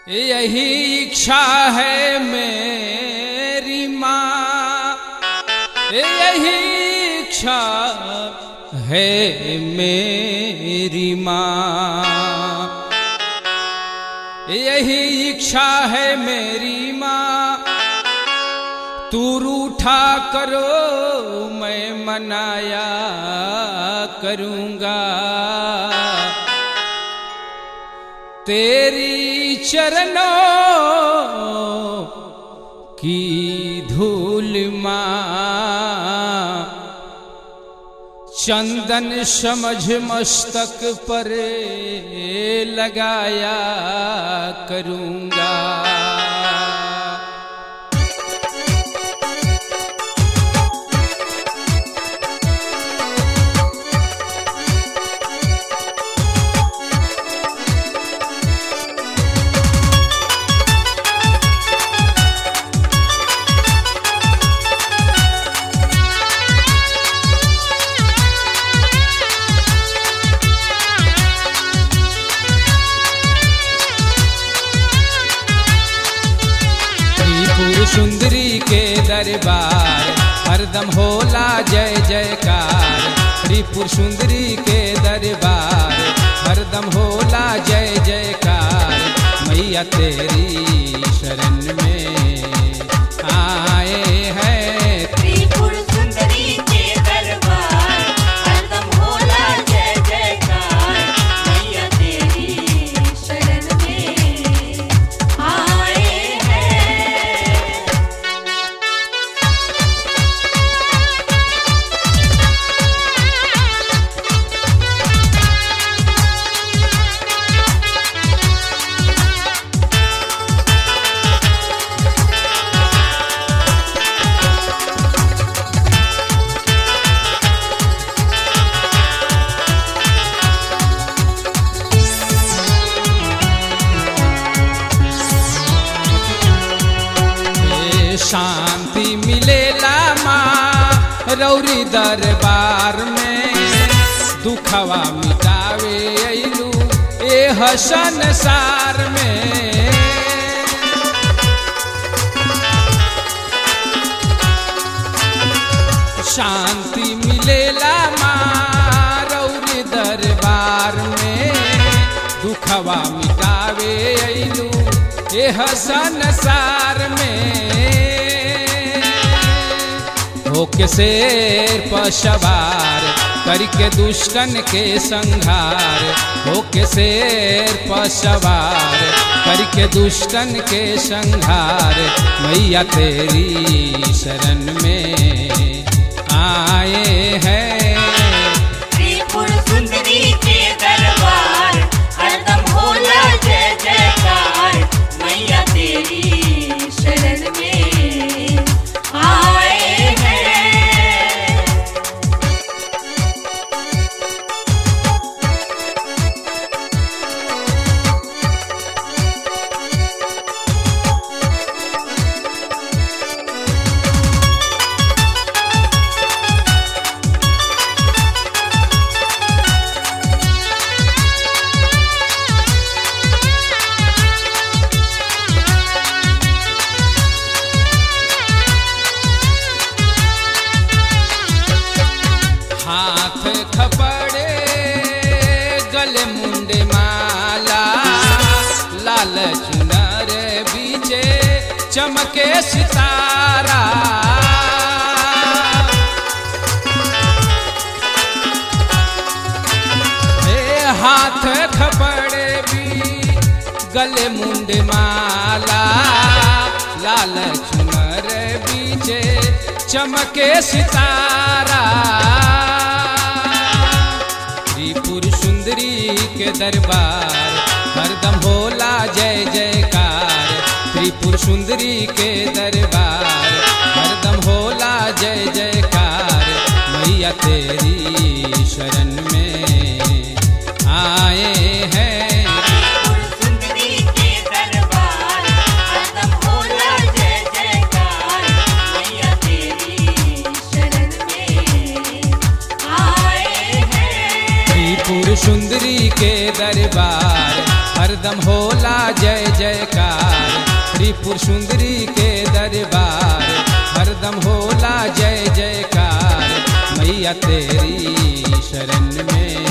यही इच्छा है मेरी माँ यही इच्छा है मेरी माँ यही इच्छा है मेरी माँ तू रूठा करो मैं मनाया करूँगा तेरी चरणों की धूल माँ चंदन समझ मस्तक पर लगाया करूँगा त्रिपुर सुंदरी के दरबार हरदम होला जय जयकार त्रिपुर सुंदरी के दरबार हरदम होला जय जयकार मैया तेरी शरण में आए हैं त्रिपुर सुंदरी के दरबार हरदम होला जय जयकार मैया तेरी शरण में आए हैं ए, शांति मिलेला माँ रौरी दरबार में दुखवा मिटावे अइलू ए हसन सार में शांति मिलेला माँ रौरी दरबार में दुखवा मिटावे अइलू ए हसन सार में होके शेर पर सवार करके दुष्टन के संहार होके शेर पर सवार करके दुष्टन के संहार मैया तेरी शरण में आए हैं त्रिपुर सुंदरी के दरबार हरदम होला जय जयकार मैया तेरी शरण में आए हैं हाथ खपड़े गले मुंडे माला लाल चुनर बीचे चमके सितारा हे हाथ खपड़े भी गले मुंडे माला लाल चुनर बीचे चमके सितारा त्रिपुर सुंदरी के दरबार हरदम होला जय जयकार त्रिपुर सुंदरी के दरबार हरदम होला जय जयकार मैया तेरी शरण में आए हैं त्रिपुर सुंदरी के दरबार हरदम होला जय जयकार मैया तेरी शरण में आए हैं त्रिपुर सुंदरी के दरबार हरदम होला जय जयकार त्रिपुर सुंदरी के दरबार हरदम होला जय जयकार मैया तेरी शरण में